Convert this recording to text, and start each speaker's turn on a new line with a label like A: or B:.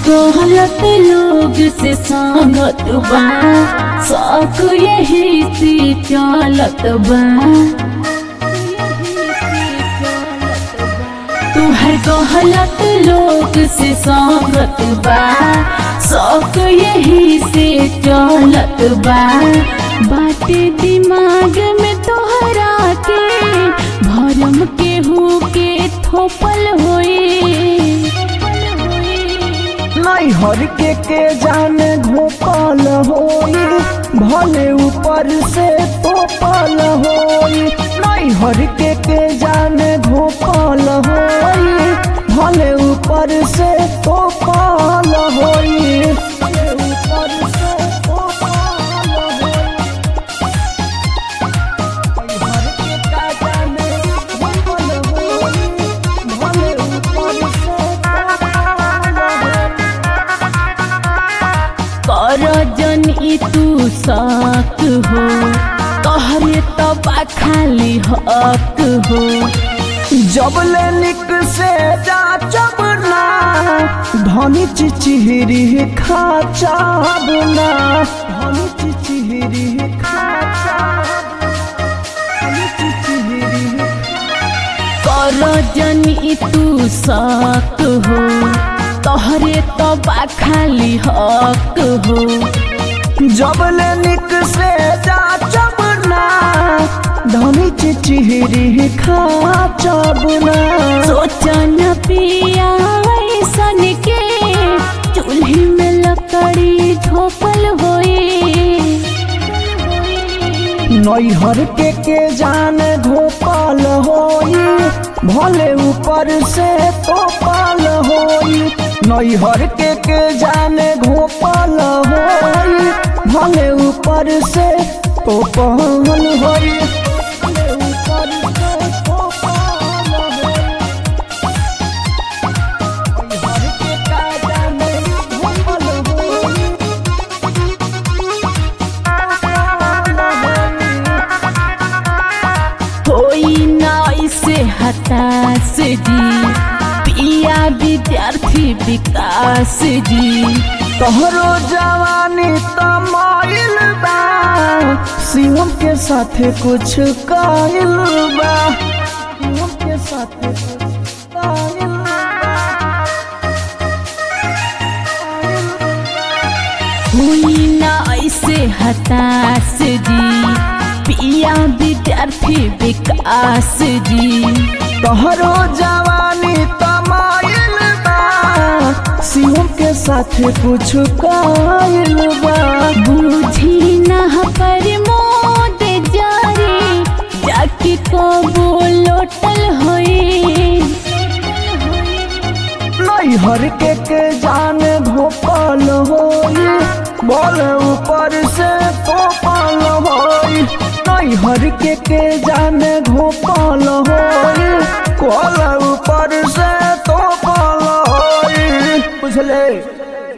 A: गलत लोग से संगत बा शौक यही से चलत बा तुहर गलत लोग से संगत बा शौक यही से चलत बा बाटे दिमाग में तोहरा के भरम के हु के थोपल होए
B: नैहर के के जाने घोपल होई भले ऊपर से तोपल होई नैहर के के जाने घोपल होई भले ऊपर से तोपल होई भले ऊपर से तोपल होई नैहर के का जाने घोपल होई भले ऊपर से तोपल होई
A: कर जन ई तू साक हो तोहरे तबा खाली हक हो
B: जबले निक से जा चबना धनी चिचिहरी खा चाबना धनी चिचिहरी खा चाबना धनी चिचिहरी
A: कर जन ई तू साक हो तोहरे तबा खाली हक हो
B: जबले निक से जा चबना धनी चिचिहरी खा चाबना
A: सोचन पिया ऐसन के चूल्ही में लकड़ी झोपल होए
B: नैहर के के जान घोपाल होई भले ऊपर से तोपाल होई नैहर के के जान घोपाल होई भले ऊपर से तोपाल होई भले ऊपर से तोपाल होई। नैहर के का जान घोपाल होई,
A: कोई ना इसे हताश जी पिया विद्यार्थी विकास जी
B: तोहरो जवानी तमाइल बा शिवम के साथे कुछ काइल बा शिवम के साथे कुछ काइल
A: कोई ना ऐसे हताश जी पिया विद्यार्थी विकास जी
B: तोहरो जवानी तमाइल बा शिवम के साथे कुछ काइल बा
A: बूझी ना पर मोद जारी जाके कबो लोटल होए
B: नैहर के के जान भोपाल होई बोल ऊपर से तोपाल होई नैहर के के जान भोपाल होई कोल ऊपर से तोपाल होई बुझले